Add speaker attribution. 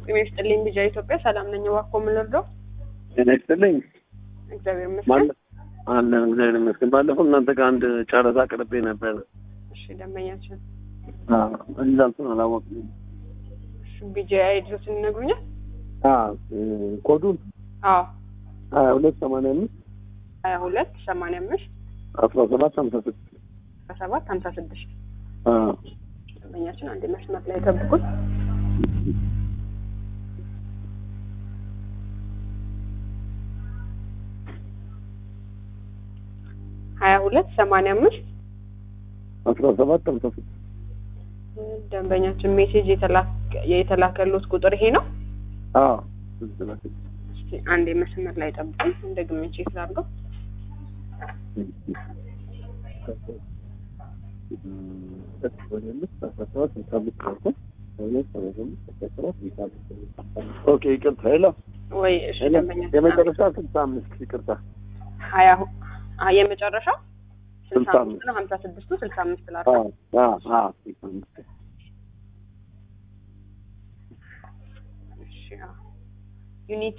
Speaker 1: ጤና ይስጥልኝ ቢጃ ኢትዮጵያ ሰላም ነኝ። እባክዎ ምን ልርዳው?
Speaker 2: ጤና ይስጥልኝ።
Speaker 1: እግዚአብሔር ይመስገን።
Speaker 2: ማለ- አለን እግዚአብሔር ይመስገን። ባለፈው እናንተ ጋር አንድ ጨረታ አቅርቤ ነበር።
Speaker 1: እሺ ደንበኛችን
Speaker 2: ሪዛልቱን አላወቅም።
Speaker 1: ቢጃ ድረስን ይነግሩኛል?
Speaker 2: ኮዱን
Speaker 1: አዎ
Speaker 2: ሀያ ሁለት ሰማንያ አምስት
Speaker 1: ሀያ ሁለት ሰማንያ አምስት
Speaker 2: አስራ ሰባት ሀምሳ ስድስት
Speaker 1: አስራ ሰባት ሀምሳ ስድስት ደንበኛችን አንድ መስመር ላይ ጠብቁን። ሀያ ሁለት ሰማንያ አምስት
Speaker 2: አስራ ሰባት ሀምሳ ስድስት
Speaker 1: ደንበኛችን ሜሴጅ የተላከ- የተላከሉት ቁጥር ይሄ ነው። እስኪ አንድ መስመር ላይ ጠብቁን። እንደግሜ ቼክ ላድርገው።
Speaker 2: ኦኬ ይቅርታ ሄሎ
Speaker 1: ወይ እሺ ደንበኛችን
Speaker 2: የመጨረሻ ስልሳ አምስት ይቅርታ
Speaker 1: ሀያ ሁ- አ- የመጨረሻው ስልሳ
Speaker 2: ስልሳ
Speaker 1: አምስት ነው። ሀምሳ ስድስቱ ስልሳ አምስት
Speaker 2: አ
Speaker 1: ላድርገው።
Speaker 2: አ አ ስልሳ አምስት
Speaker 1: እሺ አዎ። ዩኒቲ